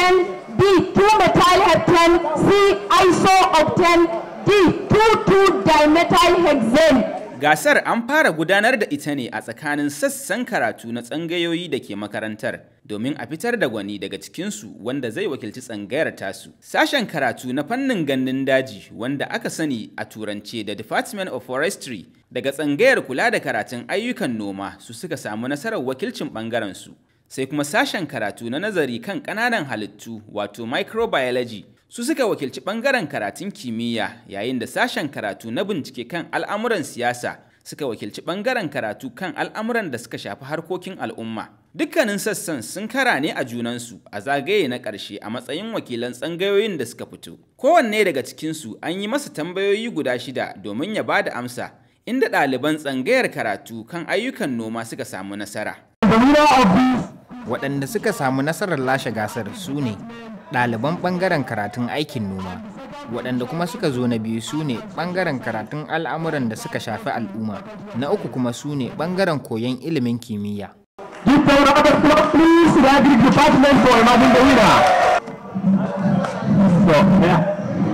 10, B 2 methyl heptane, C isooctane, D 2 dimethyl hexane. Gasar an fara gudanar da ita ne a tsakanin sassan karatu na tsangayoyi da ke makarantar domin a fitar da gwani daga cikinsu wanda zai wakilci tsangayar tasu. Sashen karatu na fannin gandun daji wanda aka sani a turance da Department of Forestry daga tsangayar kula da karatun ayyukan noma su suka samu nasarar wakilcin ɓangaren su. Sai kuma sashen karatu na nazari kan ƙananan halittu wato microbiology su suka wakilci ɓangaren karatun kimiyya yayin da sashen karatu na bincike kan al'amuran siyasa suka wakilci ɓangaren karatu kan al'amuran da suka shafi harkokin al'umma. Dukkanin sassan sun kara ne a junansu a zagaye na ƙarshe a matsayin wakilan tsangayoyin da suka fito. Kowanne daga cikinsu an yi masa tambayoyi guda shida domin ya ba da amsa, inda ɗaliban tsangayar karatu kan ayyukan noma suka samu nasara. Waɗanda suka samu nasarar lashe gasar su ne ɗaliban ɓangaren karatun aikin noma waɗanda kuma suka zo na biyu su ne ɓangaren karatun al'amuran da suka shafi al'umma na uku kuma su ne ɓangaren koyon ilimin kimiyya Give them a round of applause, please, to the Agric Department for emerging the winner. So, yeah.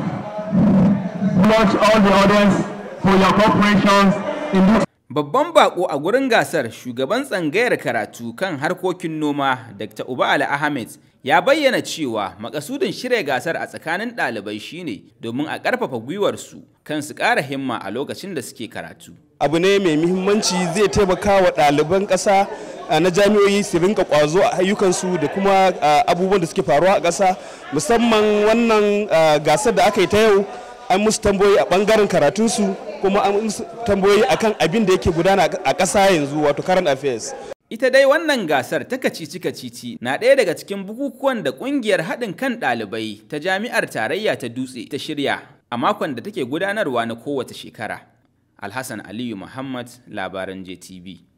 Much all the audience for your cooperation in this Babban bako a gurin gasar shugaban tsangayar karatu kan harkokin noma Dr. Uba Ali Ahmed ya bayyana cewa makasudin shirya gasar a tsakanin ɗalibai shine domin a ƙarfafa gwiwarsu kan su ƙara himma a lokacin da suke karatu. abu ne mai muhimmanci zai taimaka wa ɗaliban ƙasa a, na jami'o'i su rinka ƙwazo a ayyukansu da kuma a, abubuwan da suke faruwa a ƙasa musamman wannan a, gasar da aka yi ta yau an musu tambayoyi a ɓangaren karatunsu kuma an musu tambayoyi akan abin da yake gudana a ƙasa yanzu wato current affairs Ita dai wannan gasar ta kacici-kacici na ɗaya daga cikin bukukuwan da ƙungiyar haɗin kan ɗalibai ta jami'ar tarayya ta dutse ta shirya a makon da take gudanarwa na kowace shekara. Alhassan Aliyu Muhammad, labaran JTV.